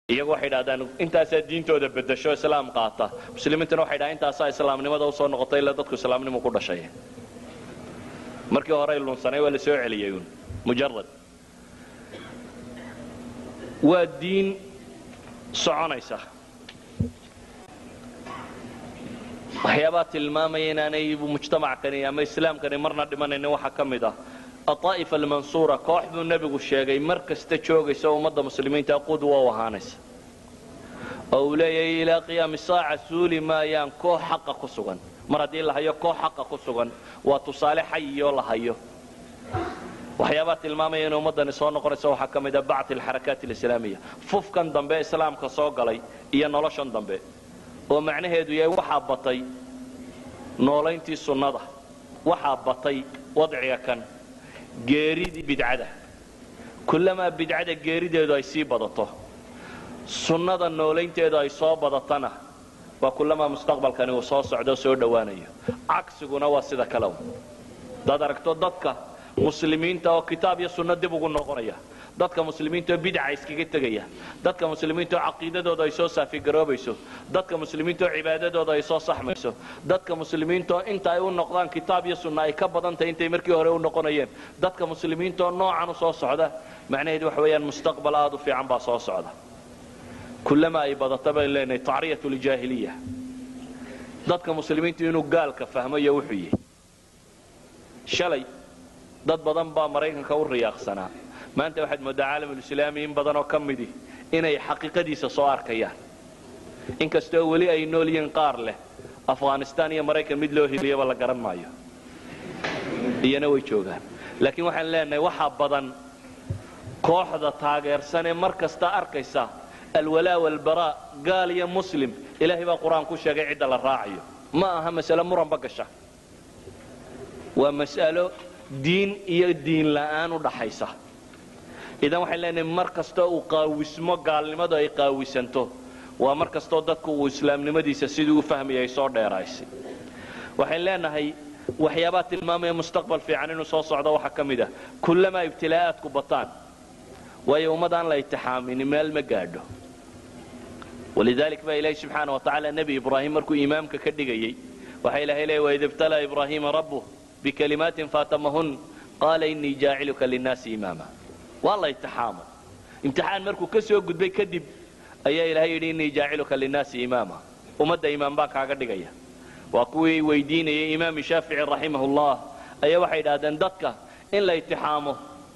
iyagu waxay idhahdaan intaasaa diintooda bedasho islaam qaata muslimiintuna waxay dhahaan intaasaa islaamnimada usoo noqotay ila dadku islaamnimu ku dhashay markii horey lunsanay waa la soo celiyey uun mujarad waa diin soconaysa waxyaabaa tilmaamaya inaanay mujtamackani ama islaamkani marna dhimanaynin waxaa ka mid ah aطaa'ifa almansuura koox buu nebigu sheegay mar kasta joogaysa ummadda muslimiinta qudwa u ahaanaysa oo uu leeyahay ilaa qiyaami saaca suuli maayaan koox xaqa ku sugan mar haddii la hayo koox xaqa ku sugan waa tusaale xayiyoo la hayo waxyaabaa tilmaamaya inay ummaddani soo noqonaysa waxaa ka mid a bacti alxarakaat alislaamiya fufkan dambe islaamka soo galay iyo noloshan dambe oo macnaheedu yahay waxaa batay noolayntii sunnada waxaa batay wadciga kan geeridii bidcada kullamaa bidcada geerideedu ay sii badato sunnada noolaynteedu ay soo badatana waa kullamaa mustaqbalkani uu soo socdo soo dhowaanayo cagsiguna waa sida kale hadaad aragto dadka muslimiinta oo kitaab iyo sunno dib ugu noqonaya dadka muslimiinta oo bidca iskaga tegaya dadka muslimiinta oo caqiidadooda ay soo saafigaroobayso dadka muslimiinta oo cibaadadooda ay soo saxmayso dadka muslimiinta oo inta ay u noqdaan kitaab iyo sunna ay ka badan tahay intay markii hore u noqonayeen dadka muslimiinta oo noocan u soo socda macnaheedu waxa weeyaan mustaqbal aad u fiican baa soo socda kullama ay badata baynu leenahay tacriyat ljaahiliya dadka muslimiintu inuu gaalka fahmayo wuxuu yihi shalay dad badan baa maraykanka u riyaaqsanaa maanta waxaad mooddaa caalamulislaami in badanoo ka midi inay xaqiiqadiisa soo arkayaan inkastoo weli ay nool yihiin qaar leh afghanistaan iyo maraykan mid loo hiliyaba la garan maayo iyana way joogaan laakiin waxaan leenahay waxaa badan kooxda taageersan ee mar kasta arkaysa alwalaa walbaraa gaal iyo muslim ilaahay baa qur-aan ku sheegay cidda la raacayo ma aha masalo muranba gasha waa mas'alo diin iyo diin la'aan u dhaxaysa idan waxaan leenahay mar kastoo uu qaawismo gaalnimadu ay qaawisanto waa mar kastoo dadku uu islaamnimadiisa sidii u fahmaya ay soo dheeraysay waxaan leenahay waxyaabaa tilmaamaya mustaqbal fiican inuu soo socdo waxaa ka mid ah kullamaa ibtilaa'aadku bataan waayo ummad aan la itixaamini meel ma gaadho walidalik baa ilaahi subxaana wa tacaala nebi ibraahim markuu imaamka ka dhigayey waxaa ilahay leeya waid ibtalaa ibraahiima rabbuh bikalimaatin faatamahun qaala innii jaaciluka linnaasi imaama waa la itixaamay imtixaan markuu ka soo gudbay kadib ayaa ilahay yidhi innii jaaciluka linnaasi imaama ummadda imaam baan kaaga dhigaya waa kuwii weydiinayay imaam shaafici raximahullah ayaa waxay idhaahdeen dadka in la itixaamo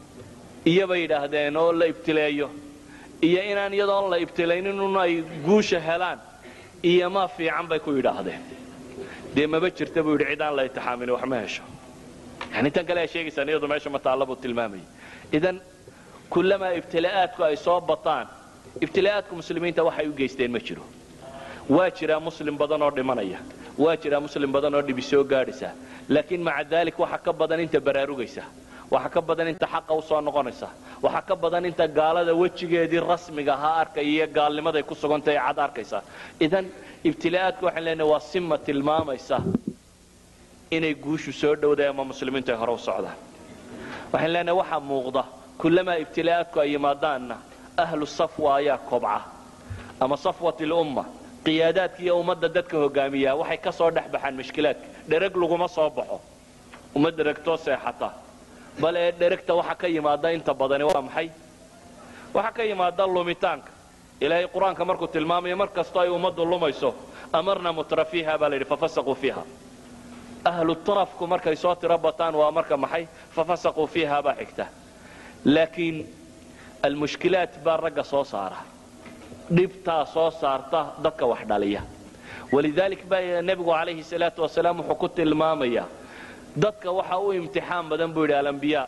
iyobay yidhaahdeen oo la ibtileeyo iyo inaan iyadoon la ibtilaynin un ay guusha helaan iyo ma fiican bay ku yidhaahdeen dee maba jirta buu yidhi cid aan la itixaamin wax ma hesho yani tan kale aa sheegaysaan iyadu meesha ma taalla buu tilmaamayay idan kullamaa ibtilaa'aadku ay soo bataan ibtilaa'aadku muslimiinta waxay u geysteen ma jiro waa jiraa muslim badan oo dhimanaya waa jiraa muslim badan oo dhibi soo gaadhaysa laakiin maca daalik waxa ka badan inta baraarugaysa waxa ka badan inta xaqa u soo noqonaysa waxa ka badan inta gaalada wejigeedii rasmiga ahaa arkaya iyo gaalnimaday ku sugantahay cad arkaysa idan ibtilaa'aadku waxaan leenahay waa sima tilmaamaysa inay guushu soo dhowday ama muslimiintu ay hore u socdaan waxaan leenahay waxaa muuqda kullamaa ibtilaa'aadku ay yimaadaanna ahlu safwa ayaa kobca ama safwat lumma qiyaadaadka iyo ummadda dadka hogaamiya waxay ka soo dhex baxaan mashkilaadka dhereg laguma soo baxo uma dheregtoo seexata bal ee dheregta waxa ka yimaada inta badani waa maxay waxa ka yimaada lumitaanka ilaahay qur-aanka markuu tilmaamayo mar kastoo ay ummaddu lumayso amarna mutra fiiha baa la yidhi fafasaquu fiiha ahlu tarafku markay soo tiro bataan waa marka maxay fafasaquu fiiha baa xigta laakiin almushkilaat baa ragga soo saara dhibtaa soo saarta dadka wax dhaliya walidalik baa nebigu calayhi salaatu wasalaam wuxuu ku tilmaamaya dadka waxa u imtixaan badan buu yidhi alambiyaa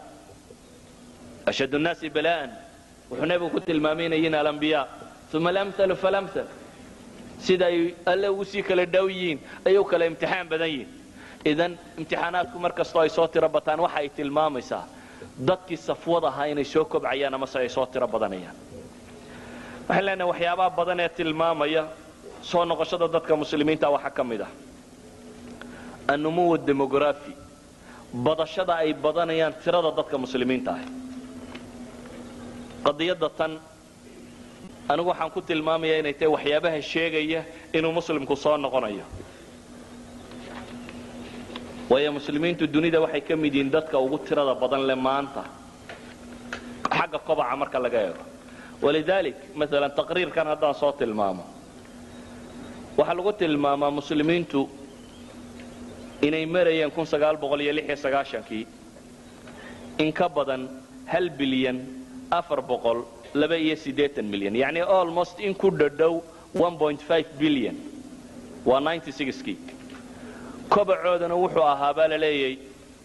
ashad nnaasi bala'an wuxuu nebigu ku tilmaamaynayin alambiyaa uma alamhalu falamhal sida ay alle ugu sii kala dhow yihiin ayay u kala imtixaan badan yihiin idan imtixaanaadku mar kastoo ay soo tiro bataan waxa ay tilmaamaysaa dadkii safwad ahaa inay soo kobcayaan amase ay soo tiro badanayaan waxaan leenahay waxyaabaha badan ee tilmaamaya soo noqoshada dadka muslimiinta waxaa ka mid ah annumuw demografi badashada ay badanayaan tirada dadka muslimiinta ah qadiyadda tan anigu waxaan ku tilmaamaya inay tahay waxyaabaha sheegaya inuu muslimku soo noqonayo waayo muslimiintu dunida waxay ka mid yihiin dadka ugu tirada badan le maanta xagga kobaca marka laga eego walidalik maalan taqriirkan haddaan soo tilmaamo waxaa lagu tilmaamaa muslimiintu inay marayeen kii in ka badan hal bilyan afar boqol laba iyo siddeetan milyan yacni almost in ku dhadhow bilyan waa kii kobacoodana wuxuu ahaa baa la leeyay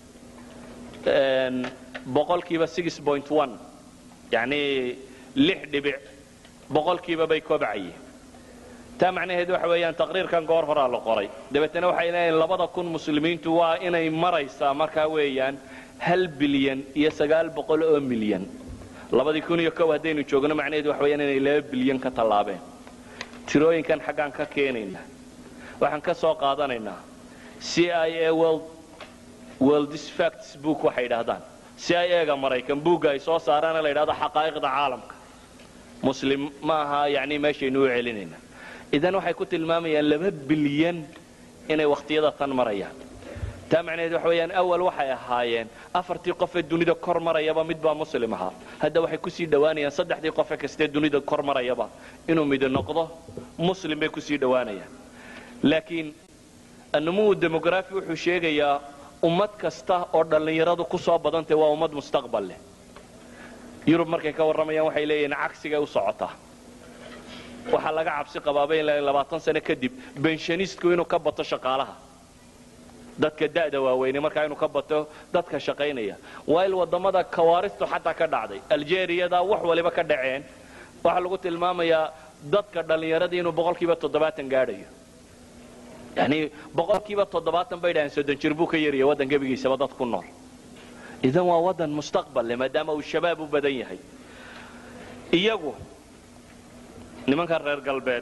boqolkiiba yani lix dhibic boqolkiiba bay kobcayeen taa macnaheedu waxa weeyaan taqriirkan goor horaa la qoray dabeetana waxay leeyihin labada kun muslimiintu waa inay maraysaa markaa weeyaan hal bilyan iyo sagaal boqol oo milyan labadii kun iyo kow haddaynu joogno macnaheedu waxa weyaan inay laba bilyan ka tallaabeen tirooyinkan xaggaan ka keenaynaa waxaan ka soo qaadanaynaa c i a worldis facts book waxay yidhaahdaan c i a ga maraykan buugga ay soo saaraana la yidhahdo xaqaa'iqda caalamka muslim ma aha yani meeshaynu u celinayna idan waxay ku tilmaamayaan laba bilyan inay wakhtiyada tan marayaan taa macnaheed waxa weeyaan awal waxay ahaayeen afartii qofee dunida kor marayaba mid baa muslim ahaa hadda waxay kusii dhowaanayaan saddexdii qofe kastee dunida kor marayaba inuu midi noqdo muslim bay kusii dhowaanayaan laakiin annumuwu demografi wuxuu sheegayaa ummad kasta oo dhallinyaradu ku soo badantay waa ummad mustaqbal leh yurub markay ka warramayaan waxay leeyihiin cagsigay u socotaa waxaa laga cabsi qabaaba in labaatan sano kadib benshaniistku inuu ka bato shaqaalaha dadka da'da waaweyne markaa inuu ka bato dadka shaqaynaya waail wadamada kawaaristu xataa ka dhacday aljeriyada wax waliba ka dhaceen waxaa lagu tilmaamayaa dadka dhallinyaradii inuu boqolkiiba toddobaatan gaadhayo yani boqolkiiba toddobaatan bay dhahaan soddon jir buu ka yarya waddan gebigiisaba dad ku nool idan waa waddan mustaqbal leh maadaama uu shabaab u badan yahay iyagu nimanka reer galbeed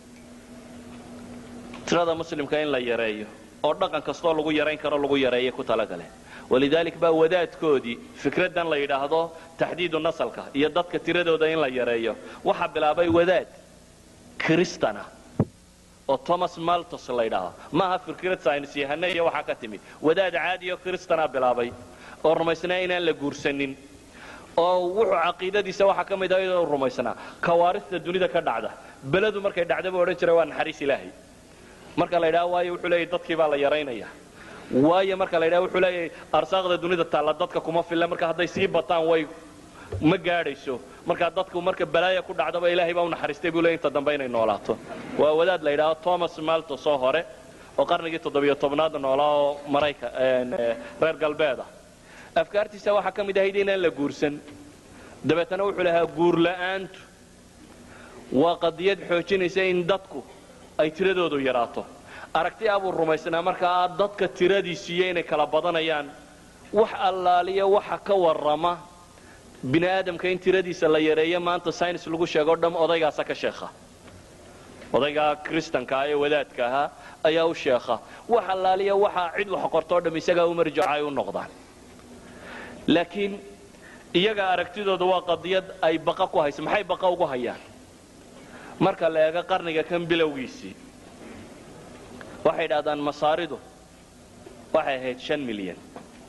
tirada muslimka in la yareeyo oo dhaqan kastoo lagu yarayn karo lagu yareeya ku talagaleen walidalik baa wadaadkoodii fikraddan la yidhaahdo taxdiidu nasalka iyo dadka tiradooda in la yareeyo waxaa bilaabay wadaad kristana oo thomas maltos la ydhaahdo maaha fikrad saynis yahane iyo waxaa ka timid wadaad caadiyo kristana bilaabay oo rumaysnaa inaan la guursanin oo wuxuu caqiidadiisa waxaa ka mid ah iyadoo rumaysnaa kawaarista dunida ka dhacda beledu markay dhacdaba odhan jira waa naxariis ilaahay marka la ydhaha waayo wuxuu leeyahy dadkii baa la yaraynaya waayo marka la ydhaha wuxuu leeyahay arsaaqda dunida taalla dadka kuma filla marka hadday sii bataan way ma gaadhayso markaa dadku marka balaaya ku dhacdaba ilaahay baa u naxariistay buu leey inta dambe inay noolaato waa wadaad la yidhaahdo thomas maltos oo hore oo qarnigii toddobiyo tobnaad noolaa oo marayka reer galbeed ah afkaartiisa waxaa ka mid ahayd inaan la guursan dabeetana wuxuu lahaa guur la'aantu waa qadiyad xoojinaysa in dadku ay tiradoodu yaraato aragti abuu rumaysnaa markaa dadka tiradiisiiyo inay kala badanayaan wax allaaliya waxa ka warrama bini aadamka in tiradiisa la yareeyo maanta saynis lagu sheego o dham odaygaasa ka sheekha odaygaa kristanka ah ee wadaadka ahaa ayaa u sheekha wax allaaliya waxaa cid wax qortoo dham isagaa u marjaca ay u noqdaan laakiin iyaga aragtidooda waa qadiyad ay baqa ku hayso maxay baqa ugu hayaan marka la eego qarniga kan bilowgiisii waxay idhahdaan masaaridu waxay ahayd shan milyan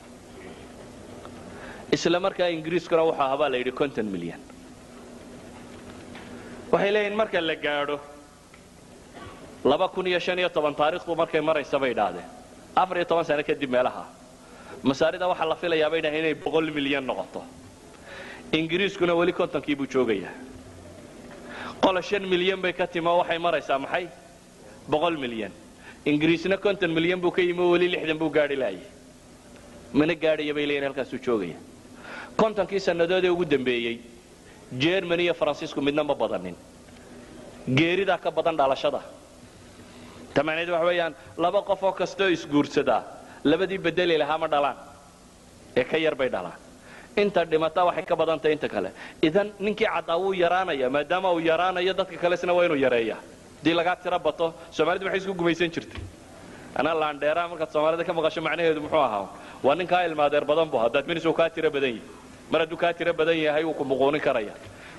isla markaa ingiriiskuna wuxuu ahaa baa la yidhi konton milyan waxay leeyihin marka la gaadho laba kun iyo shan iyo toban taarikhdu markay maraysa bay idhaahdeen afar iyo toban sano kadib meelaha masaarida waxaa la filayaa bay dhahay inay boqol milyan noqoto ingiriiskuna weli kontonkii buu joogayaa qola shan milyan bay ka timi oo waxay maraysaa maxay boqol milyan ingiriisna konton milyan buu ka yimi oo weli lixdan buu gaadhi laayay mana gaadhaya bay leeyihin halkaasuu joogaya kontonkii sannadoodee ugu dambeeyey jermany iyo faransiisku midna ma badanin geeridaa ka badan dhalashada ta macnaheed waxa weeyaan laba qof oo kastoo isguursadaa labadii bedeli lahaa ma dhalaan ee ka yar bay dhalaan inta dhimata waxay ka badantahay inta kale idan ninkii caddaa wuu yaraanaya maadaama uu yaraanayo dadka kalesna waa inuu yareeya haddii lagaa tiro bato soomaalidu maxay isku gumaysan jirtay anaa laandheeraa markaad soomaalida ka maqasho macnaheedu muxuu ahaa waa nin kaa ilmaadeer badan bu haddaad minis uu kaa tiro badan yahay mar hadduu kaa tiro badan yahay wuu ku muquunin karaya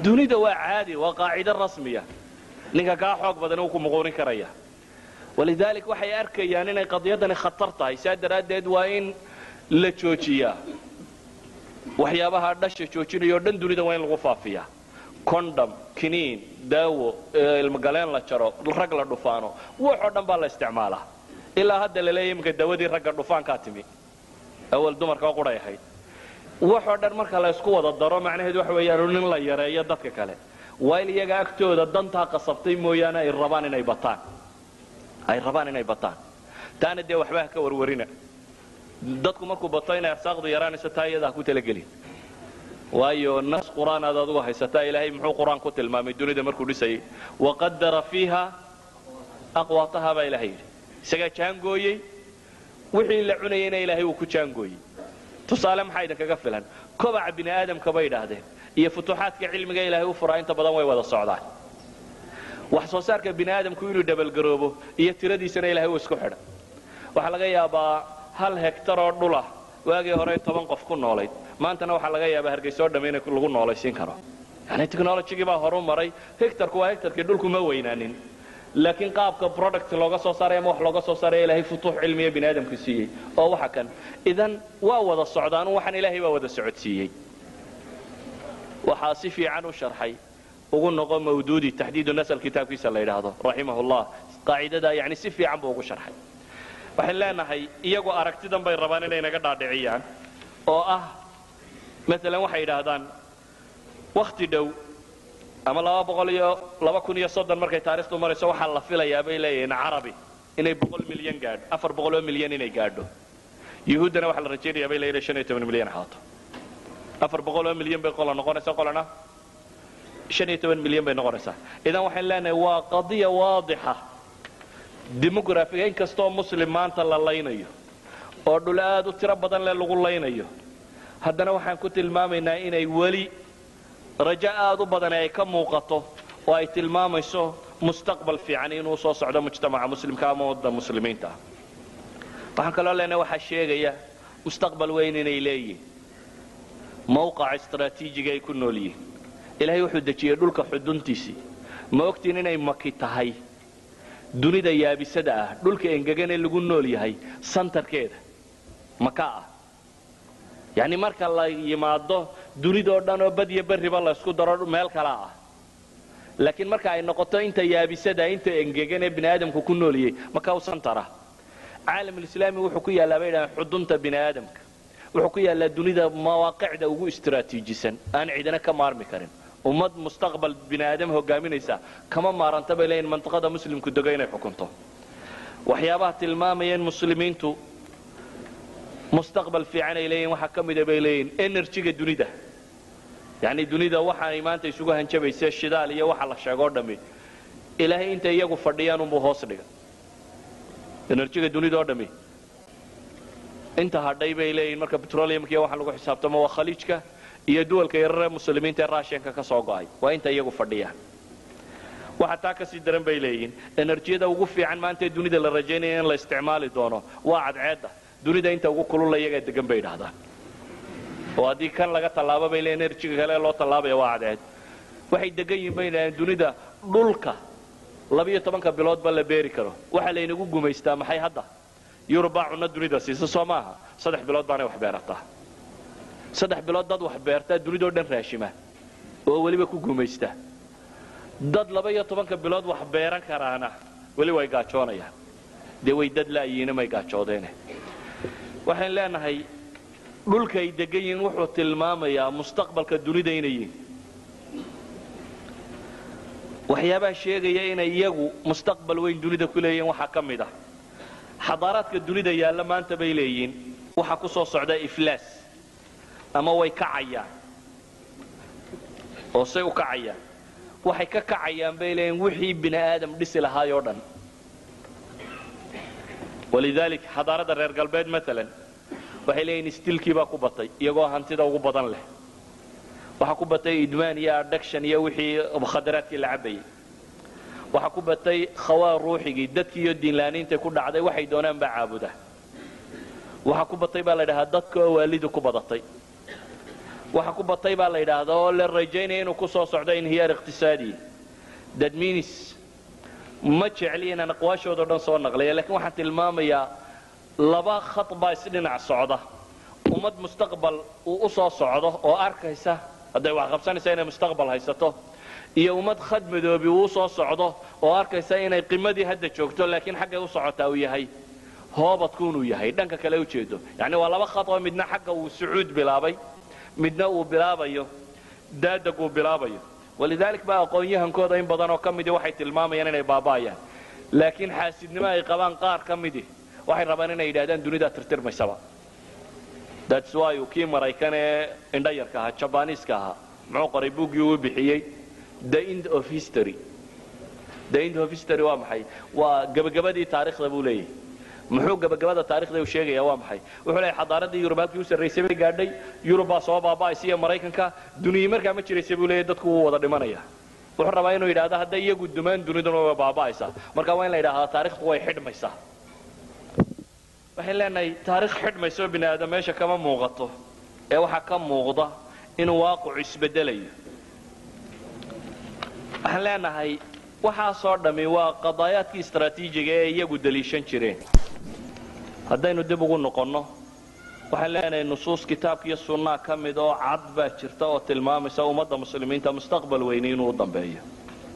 dunida waa caadi waa qaacido rasmiya ninka kaa xoog badan uu ku muquurin karaya walidaalik waxay arkayaan inay qadiyadani khatar tahay saa daraaddeed waa in la joojiyaa waxyaabaha dhasha joojinaya o dhan dunida waa in lagu faafiyaa condom kiniin daawo ilmogaleen la jaro rag la dhufaano waxoo dhan baa la isticmaalaa ilaa hadda laleeya iminka dawadii ragga dhufaankaa timi awal dumarka quray ahayd waxoo dhan marka la ysku wada daro macnaheedu waxa weeyaan in la yareeyo dadka kale waa in iyaga agtooda dantaa qasabtay mooyaane ay rabaan inay bataan ay rabaan inay bataan taana dee waxba ha ka warwarina dadku markuu bato inay arsaaqdu yaraanayso taa iyada ha ku talagelin waayo nas qur'aan aad adugu haysataa ilaahay muxuu qur-aan ku tilmaamay dunida markuu dhisayay waqadara fiiha aqwaataha baa ilahay yidhi isagaa jaangooyey wixii la cunayayna ilaahay uu ku jaangooyey tusaale maxaa idinkaga filan kobaca bini aadamka bay idhaahdeen iyo futuuxaadka cilmiga ilaahay u furaa inta badan way wada socdaan wax soo saarka bini aadamku inuu dhabalgaroobo iyo tiradiisana ilahay uu isku xidha waxaa laga yaabaa hal hektar oo dhulah waagii hore toban qof ku noolayd maantana waxaa laga yaabaa hargeysa oo dhamme in lagu noolaysiin karo yani technologigii baa horu maray hectarku waa hectarkii dhulku ma weynaanin laakiin qaabka product looga soo saaray ama wax looga soo saaraya ilaahay futuux cilmiya bini aadamku siiyey oo waxa kan idan waa wada socdaan waxaan ilaahay baa wada socodsiiyey waxaa si fiican u sharxay ugu noqo mawduudi taxdiidu nasl kitaabkiisa la yidhaahdo raximahullah qaacidadaa yani si fiican buu ugu sharxay waxaan leenahay iyagu aragtidan bay rabaan inay naga dhaadhiciyaan oo ah maalan waxay yidhaahdaan wakti dhow ama laba boqol iyo laba kun iyo soddon markay taarikhdu marayso waxaa la filayaa bay leeyihiin carabi inay boqol milyan gaadho afar boqol oo milyan inay gaadho yuhuuddana waxaa la rajaynayaa bay leeyihin shan iyo toban milyan ahaato afar boqol oo milyan bay qola noqonaysaa qolana shan iyo toban milyan bay noqonaysaa idan waxaan leenahay waa qadiya waadixa demografiga in kastoo muslim maanta la laynayo oo dhul aad u tiro badan le lagu laynayo haddana waxaan ku tilmaamaynaa inay weli rajo aad u badan ay ka muuqato oo ay tilmaamayso mustaqbal fiican inuu soo socdo mujtamaca muslimka ama wadda muslimiinta ah waxaan kaloo leenahay waxaa sheegaya mustaqbal weyn inay leeyihin mawqaca istraatiijiga ay ku nool yihiin ilaahay wuxuu dejiyey dhulka xuduntiisii ma ogtiin inay maki tahay dunida yaabisada ah dhulka engeganee lagu nool yahay santarkeeda maka ah yacni marka la yimaado dunidoo dhan oo badyo berriba la ysku daro meel kala ah laakiin marka ay noqoto inta yaabisada inta engegan ee bini aadamku ku nooliyey maka u santara caalamulislaami wuxuu ku yaallaa bay dhahaan xudunta bini aadamka wuxuu ku yaallaa dunida mawaaqicda ugu istraatiijisan aan cidina ka maarmi karin ummad mustaqbal bini aadam hogaaminaysa kama maaranta bay leeyihin mantiqada muslimku dego inay xukunto waxyaabaha tilmaamaya in muslimiintu mustaqbal fiican ay leeyihin waxaa ka mida bay leeyihin enerjiga dunida yacni dunida waxaanay maanta isugu hanjabayse shidaal iyo waxa la sheego o dhammi ilaahay intay iyagu fadhiyaan unbuu hoos dhiga enerjiga dunida oo dhammi inta hadhay bay leeyihin marka petroleumka iyo waxa lagu xisaabtamo waa khaliijka iyo duwalka yararee muslimiinta ee raashinka ka soo go'ay waa inta iyagu fadhiyaan waxa taa kasii daran bay leeyihin enerjiyada ugu fiican maanta ee dunida la rajaynaya in la isticmaali doono waa cadceedda dunida inta ugu kulula iyagaa degan bay idhahdaan oo haddii kan laga tallaabo bay leeyihin enerjiga kale loo tallaabaya waa cadceed waxay degan yihin bay idhahdeen dunida dhulka labiyo tobanka biloodba la beeri karo waxaa laynagu gumaystaa maxay hadda yurub baa cunno dunida siisa soo maaha saddex bilood baanay wax beerataa saddex bilood dad wax beertaa dunidao dhan raashima oo weliba ku gumaysta dad laba iyo tobanka bilood wax beeran karaana weli way gaajoonayaan dee way dad la'yihiina may gaajoodeene waxaan leenahay dhulkaay degan yihiin wuxuu tilmaamayaa mustaqbalka dunida inay yihiin waxyaabaha sheegaya inay iyagu mustaqbal weyn dunida ku leeyihiin waxaa ka mid ah xadaaraadka dunida yaalla maanta bay leeyihiin waxaa ku soo socda iflaas ama way kacayaan oo say u kacayaan waxay ka kacayaan bay leeyihin wixii bini aadam dhisi lahaay oo dhan walidaalik xadaaradda reer galbeed maalan waxay leeyihin stilkii baa ku batay iyagoo hantida ugu badan leh waxaa ku batay idmaan iyo adhaction iyo wixii mukhadaraadkii la cabayay waxaa ku batay khawaa ruuxigii dadkii iyo diinlaaniinta ku dhacday waxay doonaan baa caabuda waxaa ku batay baa la dhahaa dadka oo waalidu ku badatay waxa ku batay baa la yidhaahdaa oo la rajaynaya inuu ku soo socdo inhiyaar iqtisaadi that means ma jecli inaan aqwaashoodo dhan soo naqlaya lakiin waxaan tilmaamayaa laba khad baa isdhinac socda ummad mustaqbal uu u soo socdo oo arkaysa hadday wax qabsanaysa inay mustaqbal haysato iyo ummad khad madoobi uu soo socdo oo arkaysa inay qimadii hadda joogto laakiin xaggay u socotaa uu yahay hoobadku inuu yahay dhanka kale ujeedo yani waa laba khad oo midna xagga uu sucuud bilaabay midna uu bilaabayo daadag uu bilaabayo walidalik baa aqoon-yahankooda in badan oo ka midi waxay tilmaamayaan inay baaba'ayaan laakiin xaasidnimo ay qabaan qaar ka midi waxay rabaan inay yidhahdaan dunidaa tirtirmaysaba that's why uu kii maraykan ee indhayarka ahaa jabaniiska ahaa muxuu qoray buuggii uu bixiyey the end of history the end of history waa maxay waa gebagabadii taarikhda buu leeyahay muxuu gebagabada taarikhda uu sheegaya waa maxay wuxuu leeyahay xadaaradii yurub halkii u sarraysay bay gaadhay yurub baa soo baaba'aysa iyo maraykanka duniyi markaa ma jiraysa buu leeyahay dadku wuu wada dhimanaya wuxuu rabaa inuu yidhahdo hadday iyagu dumaan duniduna way baaba'aysaa marka waa in la yidhahdaa taarikhdu way xidhmaysaa waxaan leenahay taarikh xidhmayso bini aadam meesha kama muuqato ee waxaa ka muuqda inuu waaqicu isbedelayo waxaan leenahay waxaasoo dhammi waa qadaayaadkii istraatiijiga ee iyagu daliishan jireen haddaynu dib ugu noqonno waxaan leenahay nusuus kitaabka iyo sunnaa ka mid oo cad baa jirta oo tilmaamaysa ummadda muslimiinta mustaqbal weyni inuu u dambeeyo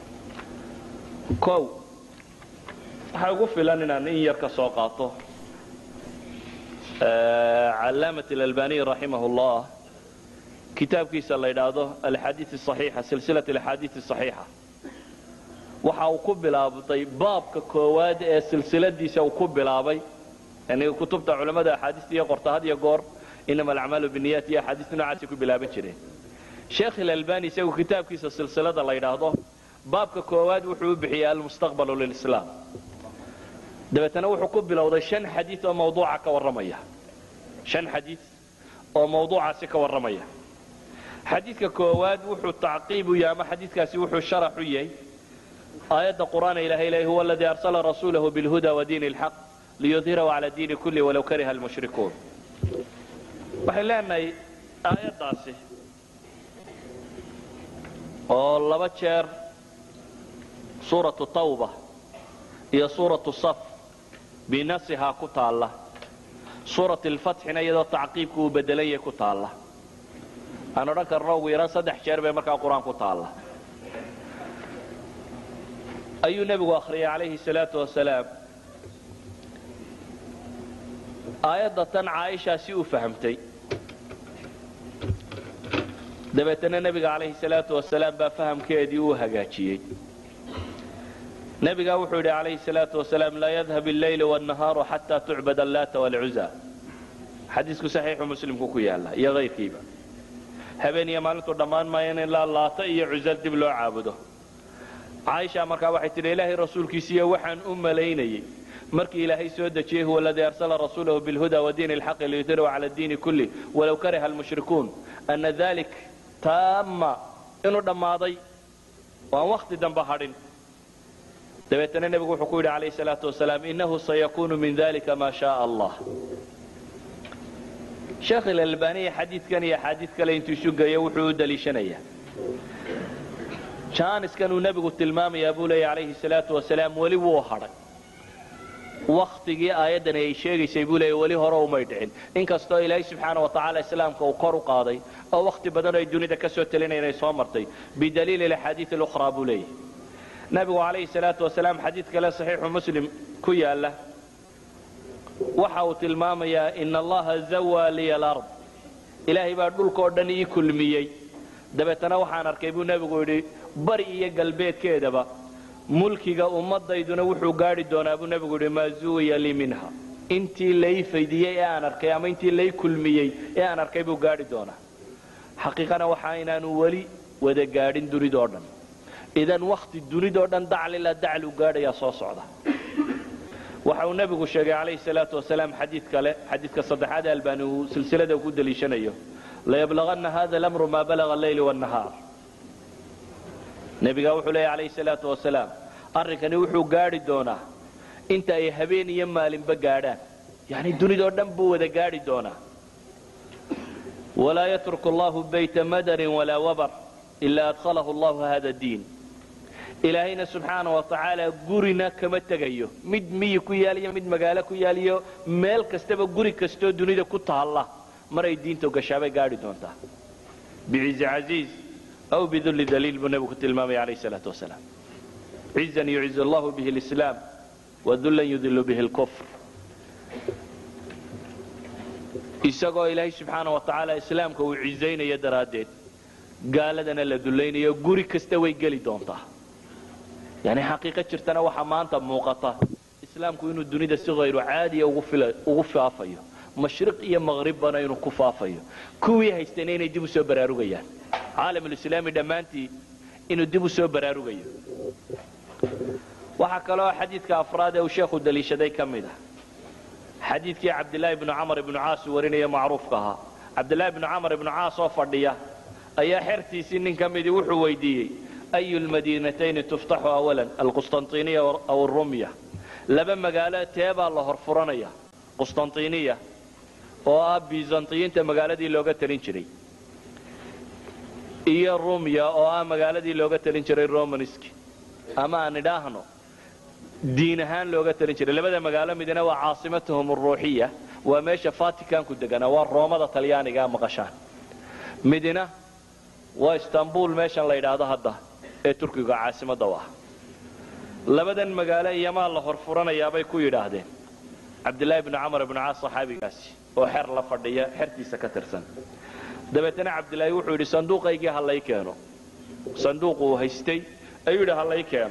kow waxaa ugu filan inaan in yar ka soo qaato calaamat alalbaniy raximah llah kitaabkiisa la yidhaahdo alxaadii axiixa silsilat alxaadii axiixa waxa uu ku bilaabday baabka koowaad ee silsiladiisa uu ku bilaabay yani kutubta culammada axaadiista iyo qorta had iyo goor inama alacmaalu biniyat iyo axaadiista noocaasay ku bilaaban jireen sheekh ilalbani isagu kitaabkiisa silsilada la yidhaahdo baabka koowaad wuxuu u bixiyey almustaqbalu lilislaam dabeetana wuxuu ku bilowday shan xadiid oo mawduuca ka warramaya shan xadiid oo mawduucaasi ka warramaya xadiidka koowaad wuxuu tacqiib u yahay ama xadiidkaasi wuxuu sharax u yahay aayadda qur'aana ilahay leeyahy huwa aladii arsala rasuulahu bilhuda wa diini alxaq liyudhirahu cala diini kulli walow kariha almushrikuun waxay leenahay aayaddaasi oo laba jeer suuratu tawba iyo suuratu saf binasihaa ku taalla suurat alfatxina iyadoo tacqiibku uu bedelanyah ku taalla aan odhan karno ugu yaraan saddex jeer bay markaa qur-aan ku taalla ayuu nebigu akhriyay calayhi salaatu wasalaam aayadda tan caaishaa si uu fahamtay dabeetana nebiga calayhi salaatu wasalaam baa fahamkeedii uu hagaajiyey nebigaa wuxuu yidhi calayhi salaatu wasalaam laa yadhab alleyl wannahaaru xataa tucbad allaata walcuza xadiisku saxiixu muslimku ku yaalla iyo kayrkiiba habeen iyo maalintu dhammaan maayo in ilaa laata iyo cuza dib loo caabudo caaisha markaa waxay tidhi ilaahay rasuulkiisiiyo waxaan u malaynayey markii ilaahay soo dejiyey huwa aladii arsala rasuulahu bilhuda wadiini alxaqi liyudhirahu cala diini kulli walow kariha almushrikuun ana dalik taama inuu dhammaaday oo aan wakhti dambe hadhin dabeetana nebigu wuxuu ku yidhi calayhi salaatu wasalaam innahu sayakunu min dalika maa shaaa allah sheekh ilalbaniya xadiidkan iyo axaadiid kale intuu isu geeyo wuxuu u daliishanayaa jaaniskan uu nebigu tilmaamayaa buu leeya calayhi salaatu wasalaam weli wuu hadhay wakhtigii aayaddani ay sheegaysay buu leeya weli hore umay dhicin inkastoo ilaahay subxaana wa tacaala islaamka uu kor u qaaday oo wakhti badan ay dunida ka soo telinayn ay soo martay bidaliili alaxaadiid alukhraa buu leeyahy nabigu calayhi salaatu wasalaam xadiid kale saxiixu muslim ku yaalla waxa uu tilmaamayaa ina allaha zawaa liya alard ilaahay baa dhulkao dhan ii kulmiyey dabeetana waxaan arkay buu nebigu yidhi bari iyo galbeedkeedaba mulkiga ummadayduna wuxuu gaadhi doonaa buu nebigu yidhi maa zuwiya lii minha intii lay faydiyey ee aan arkay ama intii lay kulmiyey ee aan arkay buu gaadhi doonaa xaqiiqana waxa inaanu weli wada gaadhin dunidoo dhan idan wakhti dunidoo dhan daclila daclu gaadhayaa soo socda waxa uu nebigu sheegay calayhi salaatu wasalaam xadiid kale xadiidka saddexaad ee albani uu silsilada ku daliishanayo layablagana hada lamru maa balaga alleyl wnahaar nebigaa wuxuu leeya calayhi salaatu wasalaam arrinkani wuxuu gaadhi doonaa inta ay habeen iyo maalinba gaadhaan yani dunidoo dhan buu wada gaadhi doonaa walaa yatruku allahu bayta madarin walaa wabar ilaa adkhalahu allahu hada diin ilaahayna subxaana wa tacaala gurina kama tegayo mid miyi ku yaaliyo mid magaalo ku yaaliyo meel kastaba guri kastoo dunida ku taalla maray diinta gashaabay gaadhi doontaa bicizi casiiz aw bidulli daliil buu nebigu ku tilmaamaya calayh salaatu wasalaam cizan yuciz allahu bihi lislaam wadullan yudilu bihi lkufr isagoo ilaahay subxaana wa tacaala islaamka uu cizaynayo daraaddeed gaaladana la dullaynayo guri kasta way geli doontaa yani xaqiiqo jirtana waxaa maanta muuqata islaamku inuu dunida si hayru caadiya ugu faafayo mashriq iyo maqribbana inuu ku faafayo kuwii haystayna inay dib u soo baraarugayaan caalamulislaami dhammaantii inuu dib u soo baraarugayo waxaa kaloo xadiidka afraad ee uu sheekhu daliishaday ka mid ah xadiidkii cabdilaahi bnu camar ibnu caas uu warinaya macruufka ahaa cabdilaahi bnu camar ibnu caas oo fadhiya ayaa xertiisii nin ka midii wuxuu weydiiyey ayu lmadiinatayni tuftaxu awalan alqustantiniya aw rumya laba magaalo teebaa la horfuranaya qustantiniya oo ah bizantiyiinta magaaladii looga talin jiray iyo rumya oo ah magaaladii looga talin jiray romanski ama aan idhaahno diin ahaan looga talin jiray labada magaalo midna waa caasimatuhum aruuxiya waa meesha vaticanku deganaa waa roomada talyaanigaa maqashaan midna waa istanbul meeshan la yidhaahdo hadda ee turkiga caasimadda u ah labadan magaalo iyomaa la horfuranayaabay ku yidhaahdeen cabdilaahi bnu camar ibnu caas saxaabigaasi oo xer la fadhiya xertiisa ka tirsan dabeetana cabdilaahi wuxuu yidhi sanduuqaygii ha lay keeno sanduuq uu haystay ayuu yidhi ha lay keeno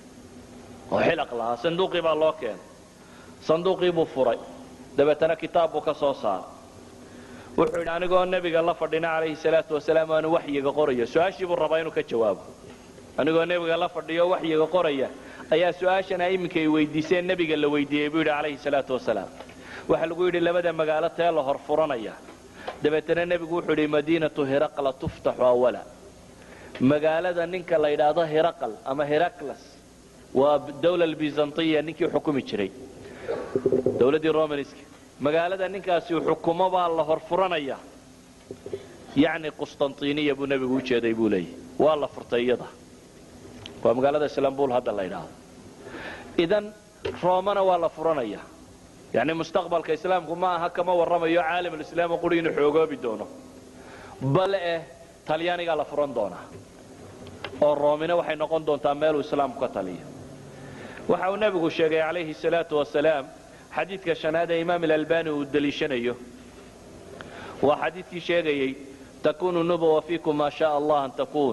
oo xilaq lahaa sanduuqii baa loo keenay sanduuqii buu furay dabeetana kitaab buu ka soo saaray wuxuu yidhi anigoo nebiga la fadhina calayhi salaatu wasalaam aanu waxyiga qoraya su-aashii buu rabaa inuu ka jawaabo anigoo nebiga la fadhiyo waxyiga qoraya ayaa su-aashana iminka ay weydiiseen nebiga la weydiiyey buu yidhi calayhi salaatu wasalaam waxaa lagu yidhi labada magaalo tee la hor furanaya dabeetana nebigu wuxuu yidhi madiinatu hiraqla tuftaxu awala magaalada ninka la yidhaahdo hiraqal ama heraklas waa dawla bizantiya ninkii xukumi jiray dawladdii romanska magaalada ninkaasi xukumo baa la hor furanaya yacni qustantiniya buu nebigu u jeeday buu leeyahy waa la furtay iyada waa magaalada islaambul hadda la yidhaahdo idan roomana waa la furanaya yani mustaqbalka islaamku ma aha kama warramayo caalamulislaam quri inuu xoogoobi doono bale eh talyaanigaa la furan doonaa oo roomina waxay noqon doontaa meeluu islaamku ka taliyo waxa uu nebigu sheegay calayhi salaatu wasalaam xadiidka shanaad ee imaam ilalbani uu deliishanayo waa xadiidkii sheegayey takunu nubuwa fiikum maa shaa allah an takuun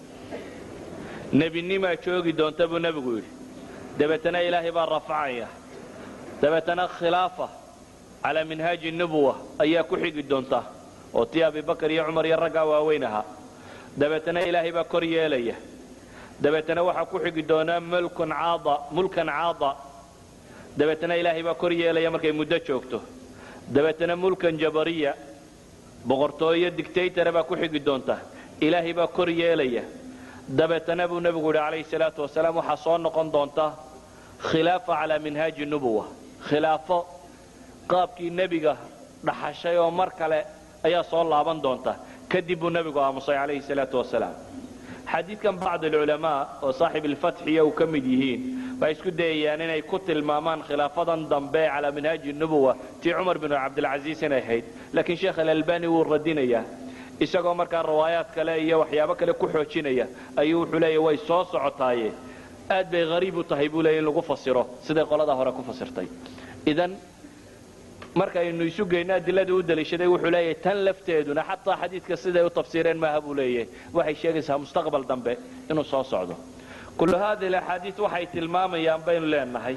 nebinimaa joogi doonta buu nebigu yidhi dabeetana ilaahay baa rafacaya dabeetana khilaafa calaa minhaaji nubuwa ayaa ku xigi doonta oo tii abibakar iyo cumar iyo raggaa waaweyn ahaa dabeetana ilaahay baa kor yeelaya dabeetana waxaa ku xigi doonaa mulkan caada dabeetana ilaahay baa kor yeelaya markay muddo joogto dabeetana mulkan jabariya boqortooyo dictaytara baa ku xigi doonta ilaahay baa kor yeelaya dabeetana buu nebigu yidhi calayhi salaatu wasalaam waxaa soo noqon doonta khilaafa calaa minhaaji nubuwa khilaafo qaabkii nebiga dhaxashay oo mar kale ayaa soo laaban doonta kadib buu nebigu aamusay calayhi salaatu wasalaam xadiidkan bacd alculamaa oo saaxib alfatxiya uu ka mid yihiin waxay isku dayayaan inay ku tilmaamaan khilaafadan dambe calaa minhaaji nubuwa tii cumar binu cabdilcasiis inay ahayd laakiin sheekh alalbani wuu radinayaa isagoo markaa riwaayaad kale iyo waxyaabo kale ku xoojinaya ayuu wuxuu leeya way soo socotaaye aad bay hariib u tahay buu leeya in lagu fasiro siday qoladaa hore ku fasirtay idan markaynu isu geyno adiladii u daliishaday wuxuu leeyahay tan lafteeduna xataa xadiidka siday u tafsiireen maaha buu leeyahay waxay sheegaysaa mustaqbal dambe inuu soo socdo kullu haadihi alaxaadiid waxay tilmaamayaan baynu leenahay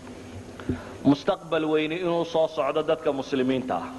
mustaqbal weyni inuu soo socdo dadka muslimiinta ah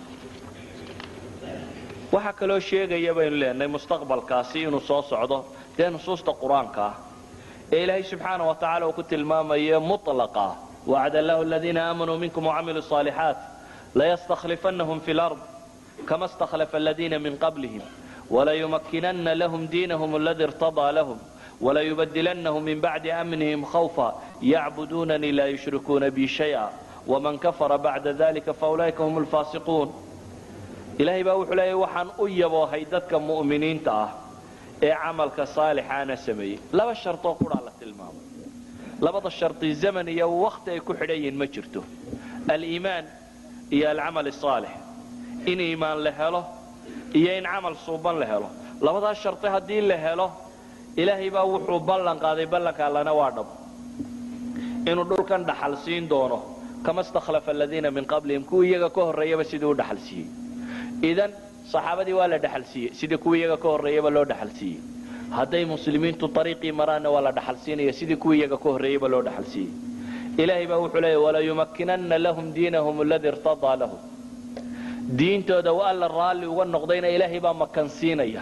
waxaa kaloo sheegaya baynu leenahay mustaqbalkaasi inuu soo socdo dee nusuusta qur-aanka ah ee ilaahay subxaana wa tacala uu ku tilmaamayo mulaqa wacada allahu aladiina aamanuu minkum wacamiluu صaalixaat layastakhlifannahum fi lard kama istakhlafa aladiina min qablihim walayumakkinanna lahum diinahum aladi irtadaa lahum walayubadilannahum min bacdi amnihim khawfa yacbuduunanii laa yushrikuuna bi shay'a waman kafara bacda dalika faulaa'ika hum alfaasiquun ilaahay baa wuxuu leeyahy waxaan u yaboohay dadka mu'miniinta ah ee camalka saalixaana sameeyey laba shartoo qudhaa la tilmaamay labada sharti zaman iyo wakti ay ku xidhan yihiin ma jirto aliimaan iyo alcamal asaalix in iimaan la helo iyo in camal suuban la helo labadaas sharti haddii la helo ilaahay baa wuxuu ballan qaaday ballanka allana waa dhab inuu dhulkan dhaxal siin doono kama stakhlafa aladiina min qablihim kuwii iyaga ka horreeyaba sidii u dhaxal siiyey idan saxaabadii waa la dhaxal siiyey sidii kuwii iyaga ka horreeyaba loo dhaxal siiyey hadday muslimiintu ariiqii maraanna waa la dhaxal siinaya sidii kuwii iyaga ka horreeyaba loo dhaxal siiyey ilaahay baa wuxuu leeya walayumakkinanna lahum diinahum aladii irtadaa lahum diintooda wa alla raalli uga noqdayna ilaahay baa makansiinaya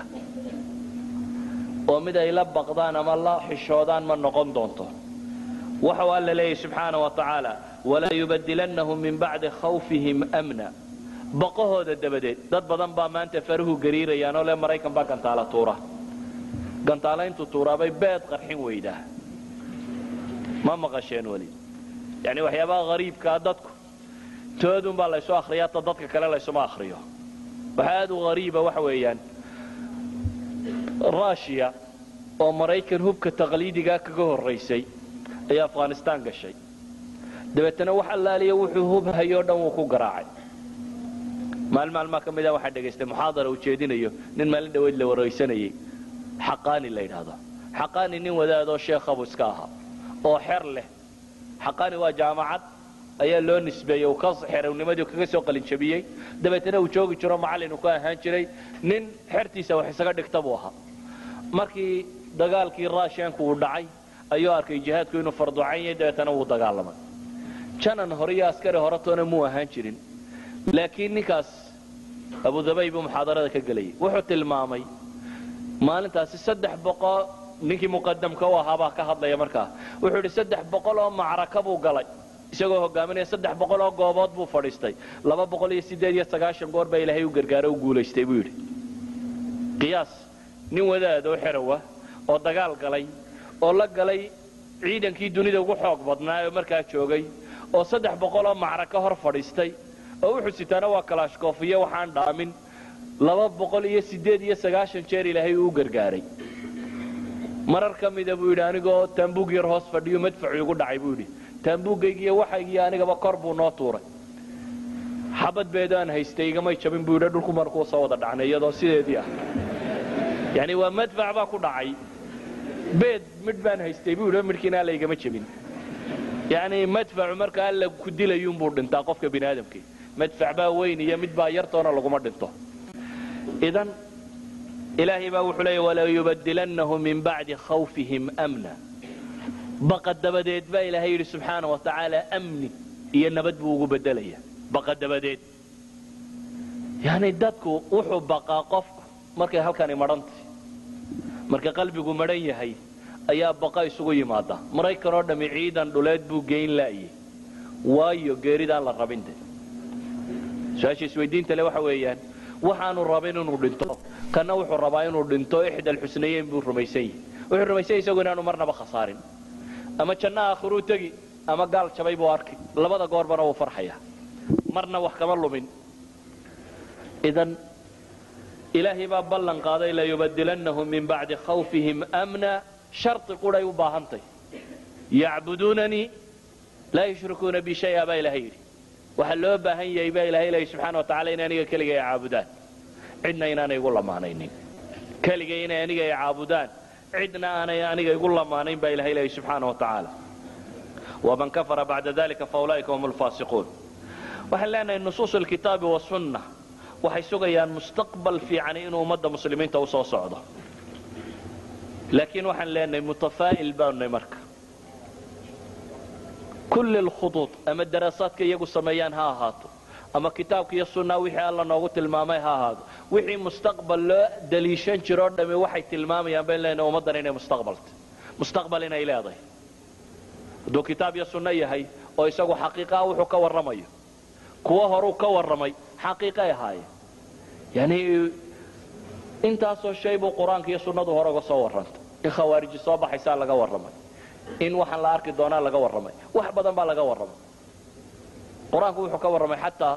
oo mid ay la baqdaan ama la xishoodaan ma noqon doonto waxau alla leeyahy subxaana wa tacaala walaa yubadilannahum min bacdi khawfihim amna baqahooda dabadeed dad badan baa maanta faruhu gariirayaan oo le maraykan baa gantaala tuura gantaalayntu tuuraabay beed qarxin weydaa ma maqasheen weli yani waxyaabaha hariibkaa dadku toodunbaa laysu akriyaa ta dadka kale laysuma akriyo waxa aad u hariiba waxa weeyaan rushiya oo maraykan hubka taqliidigaa kaga horraysay ayaa afghanistaan gashay dabeetana wax allaaliya wuxuu hub hayoo dhan wuu ku garaacay maalin maalmaa ka mida waxaa dhegaystay muxaadara uu jeedinayo nin maalin dhaweyd la waraysanayey xaqaani la yidhaahdo xaqaani nin wadaadoo sheekhabu iska ahaa oo xer leh xaqaani waa jaamacad ayaa loo nisbeeyey uu ka xerownimadii kaga soo qalinjabiyey dabeetana uu joogi jiro macallin uu ka ahaan jiray nin xertiisa wax isaga dhigta buu ahaa markii dagaalkii raashiyanku uu dhacay ayuu arkay jihaadku inuu farducan yahay dabeetana wuu dagaalamay janan hore iyo askari horetoona muu ahaan jirin laakiin ninkaas abudabay buu muxaadarada ka gelayay wuxuu tilmaamay maalintaasi saddex boqol ninkii muqadamka u ahaabaa ka hadlaya markaa wuxuu idhi saddex boqol oo macraka buu galay isagoo hogaaminaya saddex boqol oo goobood buu fadhiistay laba boqol iyo siddeed iyo sagaashan goor baa ilaahay u gargaaro u guulaystay buu yidhi qiyaas nin wadaad oo xerowa oo dagaal galay oo la galay ciidankii dunida ugu xoog badnaa oo markaa joogay oo saddex boqol oo macraka hor fadhiistay oo wuxuu sitaana waa kalaashkoofiyo waxaan dhaamin laba boqol iyo siddeed iyo sagaashan jeer ilaahay uu u gargaaray marar ka mida buu yidhi anigoo taambuug yar hoos fadhiyo madfacu igu dhacay buu yidhi taambuugaygiiyo waxaygiiyo anigaba kor buu noo tuuray xabad beedaan haystay igamay jabin buu yidhi dhulku markuu soo wada dhacnay iyadoo sideedii ah yani waa madfac baa ku dhacay beed midh baan haystay buu yidhi midhkiina alla igama jabin yani madfacu marka alla ku dilayuunbuu dhintaa qofka bini aadamkii madfac baa weyn iyo mid baa yartoona laguma dhinto idan ilaahay baa wuxuu leeya walaa yubadilannahu min bacdi khawfihim amna baqa dabadeed baa ilaahay yidhi subxaana wa tacaala amni iyo nabad buu ugu bedelaya baqa dabadeed yani dadku wuxuu baqaa qofku markay halkani madhantay marka qalbigu madhan yahay ayaa baqa isugu yimaada maraykan oo dhammi ciidan dhuleed buu geyn laayay waayo geeridaan la rabinte su-aasha isweydiinta le waxa weeyaan waxaanu rabin inuu dhinto kana wuxuu rabaa inuu dhinto ixda alxusnayeyn buu rumaysan yahi wuxuu rumaysan yahy isagu inaanu marnaba khasaarin ama janno aakhiruu tegi ama gaal jabay buu arkay labada goorbana wuu farxaya marna wax kama lumin idan ilaahay baa ballan qaaday layubadilannahum min bacdi khawfihim amna sharti quday u baahantay yacbuduunanii laa yushrikuuna bi shaya baa ilahay yidhi waxaa loo baahan yahay baa ilahay leeya subxana wa tacala in aniga keligay caabudaan cidna inaanay igu lamaanaynin keligay inay aniga ay caabudaan cidna aanay aniga igu lamaanayn baa ilahay leeya subxaana wa tacaala waman kafara bacda dalika faulaa'ika hum lfaasiquun waxaan leenahay nusuus alkitaabi wasunna waxay sugayaan mustaqbal fiican inuu ummadda muslimiinta u soo socdo laakiin waxaan leenahay mutafaa'il baanunay marka kulli lkhuduud ama daraasaadka iyagu sameeyaan ha ahaato ama kitaabka iyo sunnaa wixii alla noogu tilmaamay ha ahaado wixii mustaqbal loo daliishan jiroo dhami waxay tilmaamayaan bayn leenahay ummaddan inay mustaqbalta mustaqbal inay leedahay hadduu kitaab iyo sunno yahay oo isagu xaqiiqaha wuxuu ka warramayo kuwo horuu ka warramay xaqiiqay ahaayeen yani intaasoo shay buu qur-aanka iyo sunnadu hore uga soo warrantay in khawaariji soo baxaysaa laga warramay in waxaan la arki doonaa laga warramay wax badan baa laga warramay qur-aanku wuxuu ka warramay xataa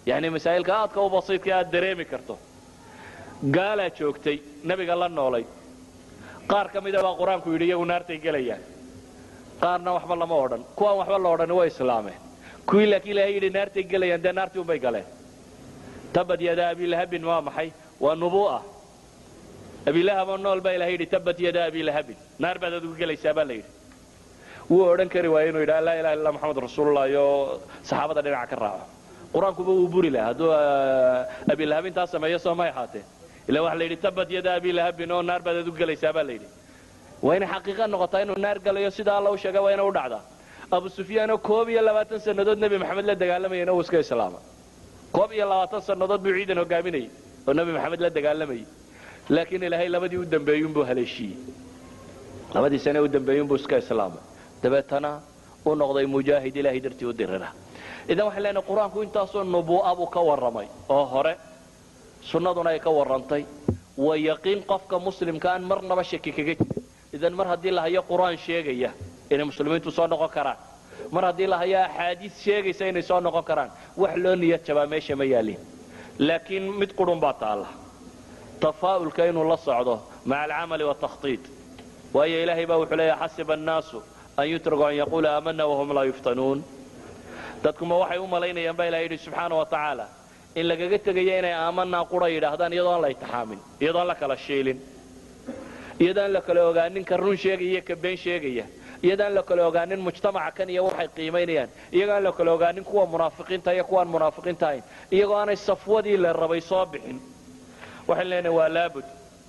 yani masaa'ilka aadka u basiidka aad dareemi karto gaalaa joogtay nebiga la noolay qaar ka mida baa qur-aanku yidhi iyagu naartay gelayaan qaarna waxba lama odhan kuwaan waxba la odhani way islaameen kuwii laakiin ilahay yidhi naartay gelayaan dee naartii unbay galeen tabad yada abilahabin waa maxay waa nubu'a abilahaboo nool baa ilahay yidhi tabad yada abilahabin naar baad adigu gelaysaa baa la yidhi wuu odhan kari waaya inuu yidhaha laa ilaha illa maxamed rasuulullah iyo saxaabada dhinaca ka raaco qur-aankuba wuu buri laha hadduu abilahab intaa sameeyo soo may ahaatee ila waxa la yidhi tabad yada abilahabin oo naar baad adigu gelaysaa baa la yidhi waa inay xaqiiqa noqotaa inuu naar galayo sida alla u sheegay waa ina u dhacdaa abu sufyaanoo koob iyo labaatan sannadood nebi maxamed la dagaalamayana uu iska islaama koob iyo labaatan sannadood buu ciidan hogaaminayay oo nebi maxamed la dagaalamayay laakiin ilaahay labadii u dambeeyunbuu haleeshiiyey labadii sane u dambeeyunbuu iska islaamay dabeetana u noqday mujaahid ilaahay dartii u dirira idan waxaan leenahay qur-aanku intaasoo nubuu'a buu ka warramay oo hore sunnaduna ay ka warrantay waa yaqiin qofka muslimka aan marnaba shaki kaga jirin idan mar haddii la hayo qur-aan sheegaya inay muslimiintu soo noqon karaan mar haddii la hayo axaadiis sheegaysa inay soo noqon karaan wax loo niyad jabaa meesha ma yaalin laakiin mid qurun baa taalla tafaa'ulka inuu la socdo maca alcamali watakhtiid waayo ilaahay baa wuxuu leeyahay xasiba annaasu an yutraku an yaquula aamana wahum laa yuftanuun dadkuma waxay u malaynayaan baa ilahay yidhi subxaana wa tacaala in lagaga tegayo inay aamanaa qura yidhaahdaan iyadoo aan la itixaamin iyadoo aan la kala shiilin iyadoo aan la kala ogaanin ka run sheegaya iyo ka been sheegaya iyadoo aan la kala ogaanin mujtamaca kan iyo waxay qiimaynayaan iyagoo aan la kala ogaanin kuwa munaafiqiinta iyo kuwaan munaafiqiinta ahayn iyagoo aanay safwadii la rabay soo bixin waxaan leenahay waa laabud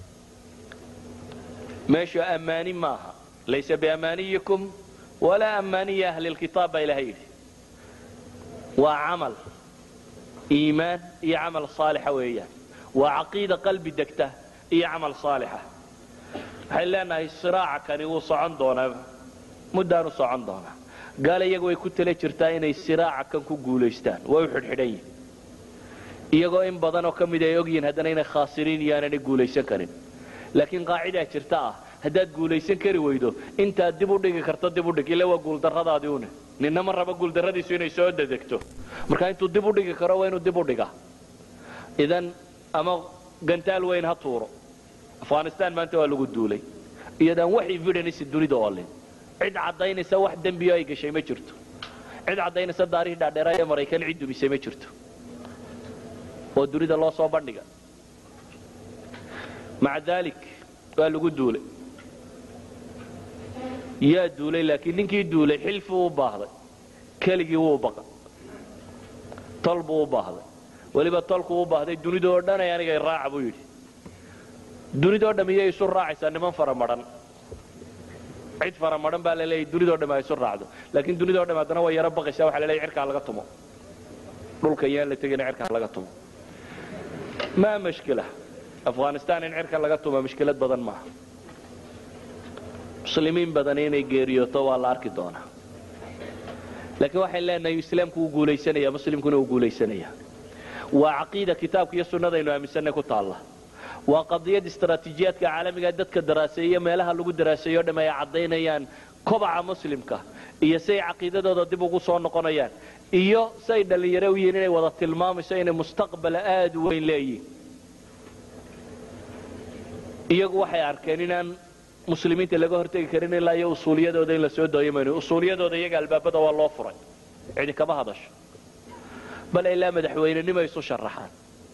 meeshu ammaani maaha laysa biamaaniyikum walaa ammaaniya ahli lkitaab baa ilahay yidhi waa camal iimaan iyo camal saalixa weeyaan waa caqiida qalbi degta iyo camal saalixa waxay leenahay siraaca kani wuu socon doonaa muddaanu socon doonaa gaala iyagu way ku tala jirtaa inay siraaca kan ku guulaystaan way u xidhxidhan yihin iyagoo in badanoo ka mid ay ogyihiin haddana inay khaasiriin iyo aananay guulaysan karin laakiin qaacidaa jirta ah haddaad guulaysan kari weydo intaad dib u dhigi karto dib u dhig ila waa guuldarradaadii une ninna ma raba guuldarradiisu inay soo dedegto marka intuu dib u dhigi karo waa inuu dib u dhiga idan ama gantaal weyn ha tuuro afghanistan maanta waa lagu duulay iyadaan wax evidence dunida oolin cid caddaynaysa wax dembiyo ay gashay ma jirto cid caddaynaysa daarihii dhaadheera ee maraykan cid dumisay ma jirto oo dunida loo soo bandhiga maca daalik waa lagu duulay yaa duulay laakiin ninkii duulay xilfuu u baahday keligii wuu baqa tol buu u baahday weliba tolkuu u baahday dunidoo dhanay anigay raaca buu yidhi dunidoo dham iyay isu raacaysaa niman faramadhan cid faramadhan baa la leeyahy dunidoo dham ay isu raacdo laakiin dunidoo dham haddana way yaro baqaysaa waxa la leeyahy cirkaa laga tumo dhulka yaan la tegina cirkaa laga tumo maa mashkila afghanistan in cirka laga tumo mushkilad badan maaha muslimiin badan inay geeriyooto waa la arki doonaa laakiin waxayn leenahay islaamku wuu guulaysanaya muslimkuna wuu guulaysanaya waa caqiida kitaabka iyo sunnadaynu aaminsanay ku taalla waa qadiyad istaraatiijiyaadka caalamiga dadka daraaseeyo meelaha lagu daraaseeyo o dham ay caddaynayaan kobaca muslimka iyo say caqiidadooda dib ugu soo noqonayaan iyo say dhallinyaro u yihiin inay wada tilmaamayso inay mustaqbala aada u weyn leeyihin iyagu waxay arkeen inaan muslimiinta laga hortegi karin ilaa iyo usuuliyadooda in la soo dooyo mayno usuuliyadooda iyaga albaabada waa loo furay cidi kama hadasho bal ilaa madaxweynenimo isu sharaxaan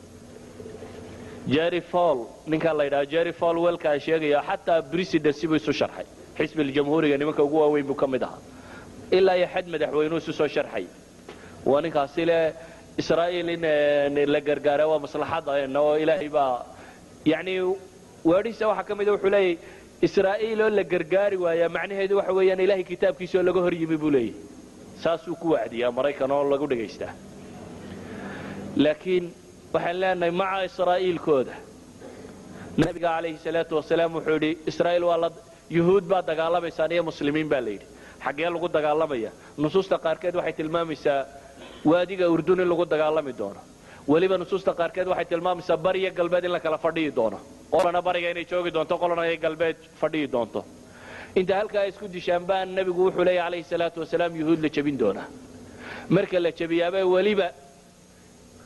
jerry fall ninkaa la yidhaha jerry fall welkaa sheegaya xataa presidency buu isu sharxay xisbi jamhuuriga nimanka ugu waaweyn buu ka mid ahaa ilaa iyo xad madaxweynuu isu soo sharxay waa ninkaasi le israa'iil in la gargaara waa maslaxada oo ilaahay baa yani weedhiisa waxaa ka mida wuxuu leeyahy israa'iil oo la gargaari waayaa macnaheedu waxa weeyaan ilahay kitaabkiisa oo laga hor yimi buu leeyahy saasuu ku wacdiyaa maraykan oo lagu dhagaystaa laakiin waxaan leenahay maca israa'iilkooda nabiga calayhi salaatu wasalaam wuxuu yidhi israa'iil waa la yuhuud baa dagaalamaysaan iyo muslimiin baa la yidhi xaggee lagu dagaalamaya nusuusta qaarkeed waxay tilmaamaysaa waadiga urdun in lagu dagaalami doono weliba nusuusta qaarkeed waxay tilmaamaysaa bariyo galbeed in la kala fadhiyi doono qolana bariga inay joogi doonto qolana ay galbeed fadhiyi doonto inta halkaa isku dishaan baa nebigu wuxuu leeya calayhi salaatu wasalaam yuhuud la jebin doonaa marka la jebiyaabee weliba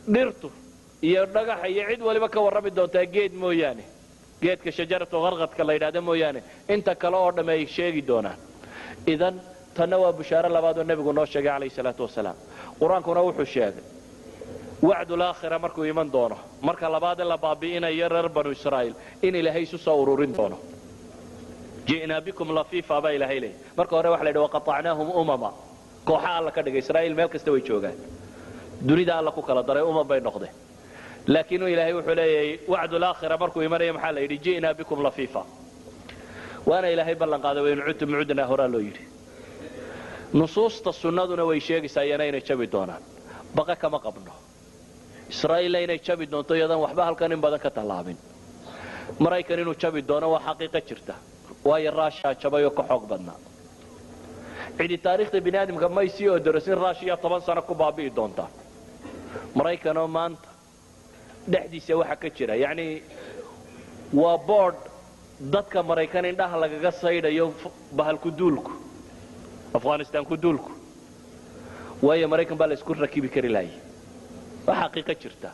dhirtu iyo dhagaxa iyo cid waliba ka warrami doontaa geed mooyaane geedka shajaratu qarqadka la yidhahda mooyaane inta kale oo dhamme ay sheegi doonaan idan tanna waa bushaaro labaad oo nebigu noo sheegay calayhi salaatu wasalaam qur-aankuna wuxuu sheegay wacdulaakhira markuu iman doono marka labaad in la baabi'inayo reer banu israa'iil in ilaahay isu soo ururin doono ji'naa bikum lafiifa baa ilaahay leeyay marka hore waxa la yidhi waqatacnaahum umama kooxa alla ka dhigay israa'iil meel kasta way joogaan dunida alla ku kala daray umam bay noqdeen laakiin ilaahay wuxuu leeyahay wacdulaakhira markuu imanaya maxaa la yidhi ji'naa bikum lafiifa waana ilaahay ballan qaaday waynu cudtum cudnaa horaa loo yidhi nusuusta sunnaduna way sheegaysaa iyana inay jabi doonaan baqa kama qabno israa'iilla inay jabi doonto iyadan waxba halkan in badan ka tallaabin maraykan inuu jabi doono waa xaqiiqo jirta waayo raashaa jabay oo ka xoog badnaa cidi taariikhda bini aadamka may sii odorosin raashiya toban sano ku baabi'i doontaa maraykanoo maanta dhexdiisa waxa ka jira yacni waa boodh dadka maraykan indhaha lagaga saydhayo bahalku duulku afghanistaan ku duulku waayo maraykan baa la isku rakibi kari laayay waa xaqiiqo jirta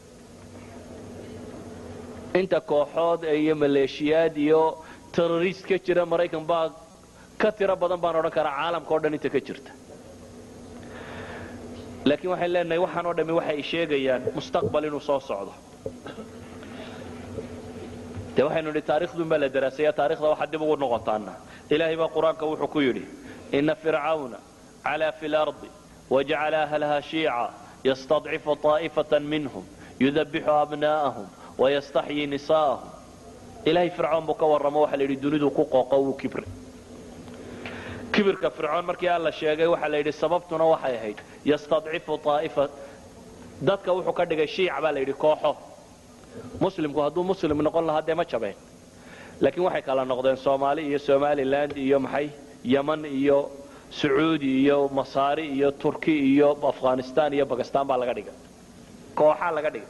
inta kooxood iyo maleeshiyaad iyo terrorist ka jira maraykan baa ka tiro badan baan odhan karaa caalamka o dhan inta ka jirta laakiin waxayn leenahay waxaan oo dhammi waxay sheegayaan mustaqbal inuu soo socdo dee waxaynu nidhi taarikhduun baa la daraasaya taarikhda waxaa dib ugu noqotaana ilaahay baa qur-aanka wuxuu ku yidhi ina fircawna calaa fi lardi wajacala ahlaha shiica yastadcifu طaa'ifata minhum yudabixu abna'ahum wayastaxyii nisaa'ahum ilaahay fircoon buu ka warramo waxa la yidhi dunidu ku qooqo wuu kibre kibirka fircoon markii alla sheegay waxaa la yidhi sababtuna waxay ahayd yastadcifu aa'ifa dadka wuxuu ka dhigay shiic baa la yidhi kooxo muslimku hadduu muslim noqon lahaa dee ma jabeen laakiin waxay kala noqdeen soomaali iyo somaliland iyo maxay yeman iyo sacuudi iyo masaari iyo turki iyo afghanistan iyo bakistan baa laga dhigay kooxaa laga dhigay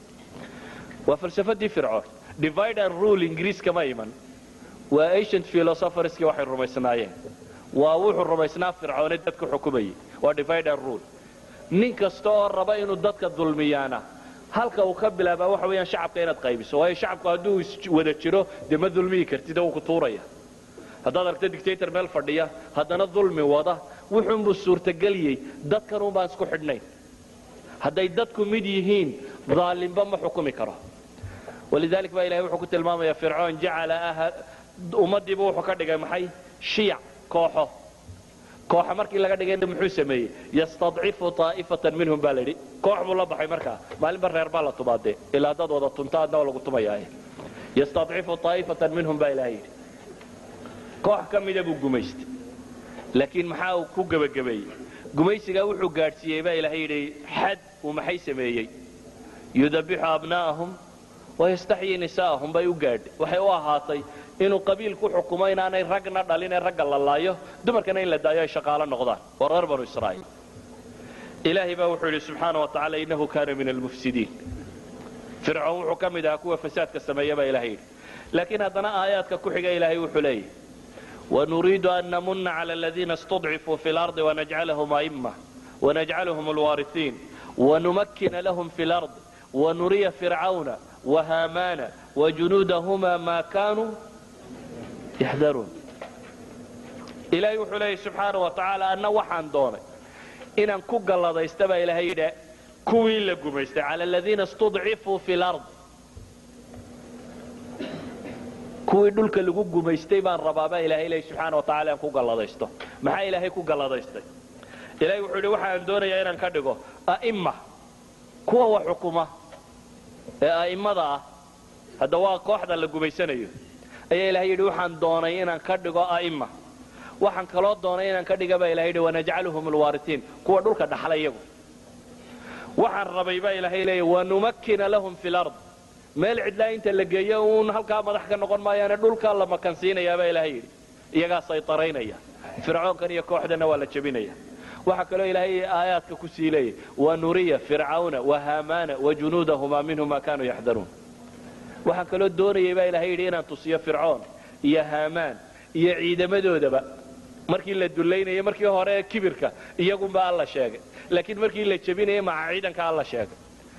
waa falsafadii fircoon divide and rule ingiriiska ma iman waa ancient philosopherskii waxay rumaysnaayeen waa wuxuu rumaysnaa fircoone dadku xukumayay waa divide and rule nin kasta oo raba inuu dadka dulmiyaana halka uu ka bilaabaa waxa weeyaan shacabka inaad qaybiso waayo shacabku hadduu wada jiro dee ma dulmiyi kartid wuu ku tuuraya haddaad aragto dictator meel fadhiya haddana dulmi wada wuxuunbuu suurtageliyey dadkanuun baan isku xidhnayn hadday dadku mid yihiin daalimba ma xukumi karo walidalik baa ilahay wuxuu ku tilmaamaya fircoon jacala ummaddiiba wuxuu ka dhigay maxay shiyac kooxo kooxa markii laga dhigayna muxuu sameeyey yastadcifu taa'ifatan minhum baa layidhi koox buu la baxay markaa maalinba reer baa la tumaadee ilaa haddaad wada tunta adna waa lagu tumayaaye yastadcifu taa'ifatan minhum baa ilahay yidhi koox ka mida buu gumaystay laakiin maxaa uu ku gebagabeeyey gumaysigaa wuxuu gaadhsiiyey baa ilahay yidhi xad uu maxay sameeyey yudabixu abna'ahum wayastaxyii nisaa'ahum bay u gaadhay waxay u ahaatay inuu qabiil ku xukumo inaanay ragna dhalin ee ragga la laayo dumarkana in la daayo ay shaqaalo noqdaan waa reer banu israa'iil ilaahay baa wuxuu yidhi subxaana wa tacala innahu kaana min almufsidiin fircoon wuxuu ka mid ahaa kuwa fasaadka sameeya baa ilahay yidhi laakiin haddana aayaadka ku xiga ilaahay wuxuu leeyahy ونريد أن نمن على الذين استضعفوا في الأرض ونجعلهم أئمة ونجعلهم الوارثين ونمكن لهم في الأرض ونري فرعون وهامان وجنودهما ما كانوا يحذرون إلهي وحليه سبحانه وتعالى أن وحان دوني إن كوغ الله ديستبا إلهي دا كوين لكم على الذين استضعفوا في الأرض kuwii dhulka lagu gumaystay baan rabaaba ilahay ilaahi subxaana watacaala aan ku galladaysto maxaa ilaahay ku galladaystay ilahay wuxuu yidhi waxaan doonayaa inaan ka dhigo a'imma kuwa wax xukuma ee a'immada ah hadda waa kooxda la gumaysanayo ayaa ilahay yidhi waxaan doonay inaan ka dhigo a'imma waxaan kaloo doonay inaan ka dhiga baa ilahay yidhi wanajcaluhum alwaaritiin kuwa dhulka dhaxla iyagu waxaan rabay baa ilahay leeya wanumakkina lahum fi lard meel cidlaa inta la geeyo uun halkaa madax ka noqon maayaane dhulkaa la makansiinayaabaa ilaahay yidhi iyagaa saytaraynaya fircoonkan iyo kooxdana waa la jebinaya waxaa kaloo ilaahay aayaadka ku sii leeyay wanuriya fircawna wahaamaana wajunuudahumaa minhu ma kaanuu yaxdaruun waxaan kaloo doonayay baa ilahay yidhi inaan tusiyo fircoon iyo haamaan iyo ciidamadoodaba markii la dullaynayay markii hore kibirka iyagunba alla sheegay laakiin markii la jebinayay maca ciidanka alla sheegay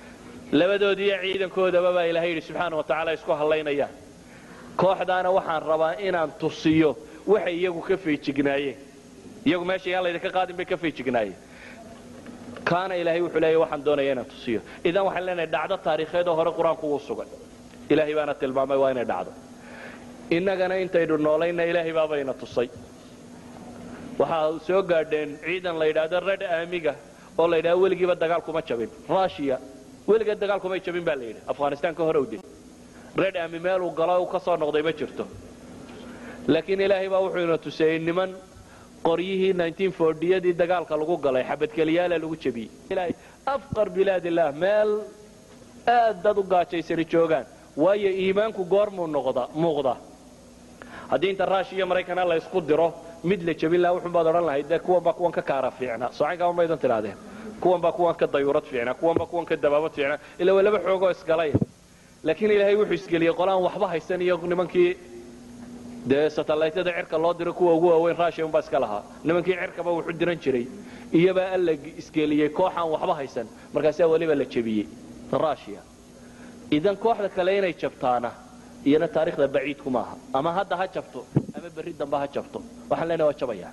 labadoodiiyo ciidankoodaba baa ilahay yidhi subxaana wa tacaala isku hallaynayaan kooxdaana waxaan rabaa inaan tusiyo waxay iyagu ka feejignaayeen iyagu meesha yaan laydinka qaadin bay ka feejignaayeen kaana ilaahay wuxuu leeyahy waxaan doonaya inaan tusiyo idan waxaan leenahay dhacdo taariikheed oo hore qur-aanku wuu sugan ilaahay baana tilmaamay waa inay dhacdo innagana intaynu noolayna ilaahay baabayna tusay waxaa soo gaadheen ciidan la yidhaahdo red aamiga oo la yidhahdo weligiiba dagaal kuma jabin russia weligeed dagaal kumay jabin baa la yidhi afghanistan ka hor owde red aami meeluu galo u ka soo noqday ma jirto laakiin ilaahay baa wuxuu ina tuseeyey niman qoryihii yadii dagaalka lagu galay xabadkeliyaala lagu jebiyey ilaahay afqar bilaad illaah meel aad dad u gaajaysani joogaan waayo iimaanku goormuu noqda muuqda haddii inta rush iyo maraykana la ysku diro mid la jebin laha wuxun baad odhan lahayd dee kuwan baa kuwan ka kaara fiicna socankama maydan tidhahdeen kuwan baa kuwan ka dayuurad fiicna kuwan baa kuwan ka dabaabad fiicna ila waa laba xoogoo isgalay laakiin ilaahay wuxuu isgeliyey qolaan waxba haysan iyo nimankii dee satellaytyada cirka loo diro kuwa ugu waaweyn russia unbaa iska lahaa nimankii cirkaba wuxu diran jiray iyobaa alla isgeliyey kooxaan waxba haysan markaasaa weliba la jebiyey russia idan kooxda kale inay jabtaana iyana taarikhda baciidku maaha ama hadda ha jabto ama berri dambe ha jabto waxaan leenahay waa jabayaan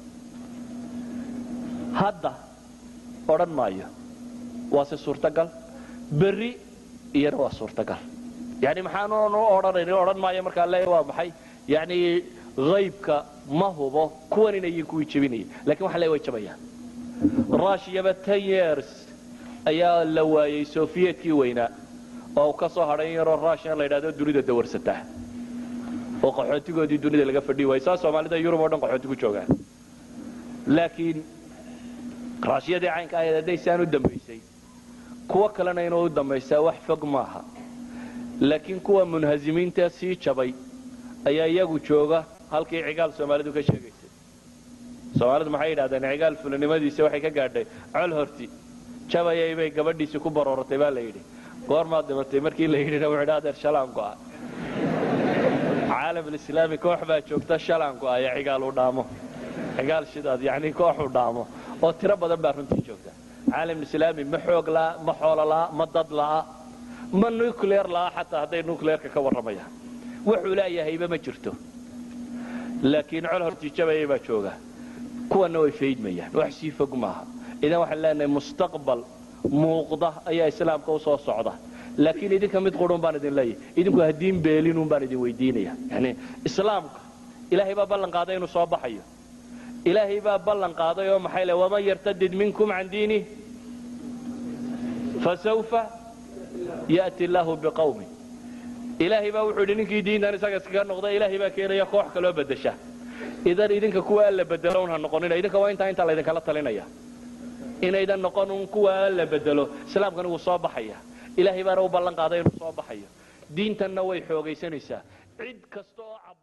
hadda odhan maayo waa se suurtagal berri iyana waa suurtagal yani maxaan odhanayni odhan maayo markaa leeya waa maxay yani haybka ma hubo kuwan inayin kuwii jebinaya lakin waxaan leeya way jabayaan rushiyaba ten years ayaa la waayey soviyedkii weynaa oo uu ka soo hadhay in yaroo rushian la yidhahdo dunida dawarsataa oo qaxootigoodii dunida laga fadhi waayey saa soomaalida yurub oo dhan qaxooti ku joogaan laakiin rushiyadii caynka ahayd hadday saan u dambaysay kuwo kalena inuu u dambaysaa wax fog maaha laakiin kuwa munhazimiinta sii jabay ayaa iyagu jooga halkii cigaal soomaalidu ka sheegaysay soomaalidu maxay yidhahdeen cigaal fulanimadiisa waxay ka gaadhay col horti jabayay bay gabadhiisii ku barooratay baa la yidhi goormaad dhimatay markii la yidhina wuxuu idhi adeer shalaan go'a caalamulislaami koox baa joogta shalaan go'aya cigaal uu dhaamo cigaal shidaad yacni koox uu dhaamo oo tiro badan baa runtii joogta caalamulislaami ma xoog la'a ma xoolo la'a ma dad la'a ma nuclear la'a xataa hadday nuclearka ka warramayaan wuxuu leeyahayba ma jirto laakiin col hortiijabayay baa jooga kuwanna way faydmayaan wax sii fog maaha idan waxaan leenahay mustaqbal muuqda ayaa islaamka u soo socda laakiin idinka mid qurun baan idin leeyahay idinku haddiin beelinun baan idin weydiinaya yani islaamka ilaahay baa ballan qaaday inuu soo baxayo ilaahay baa ballan qaaday oo maxay le waman yartadid minkum can diinih fasawfa ya'ti illaahu biqawmin ilaahay baa wuxuu yidhi ninkii diintan isaga iskaga noqda ilaahay baa keenaya koox kaloo bedesha idan idinka kuwa alla bedelo un ha noqonina idinka waa intaa intaa laydinkala talinaya inaydan noqon un kuwa alla bedelo islaamkani wuu soo baxaya ilaahay baana u ballan qaaday inuu soo baxayo diintanna way xoogaysanaysaa cid kasta oo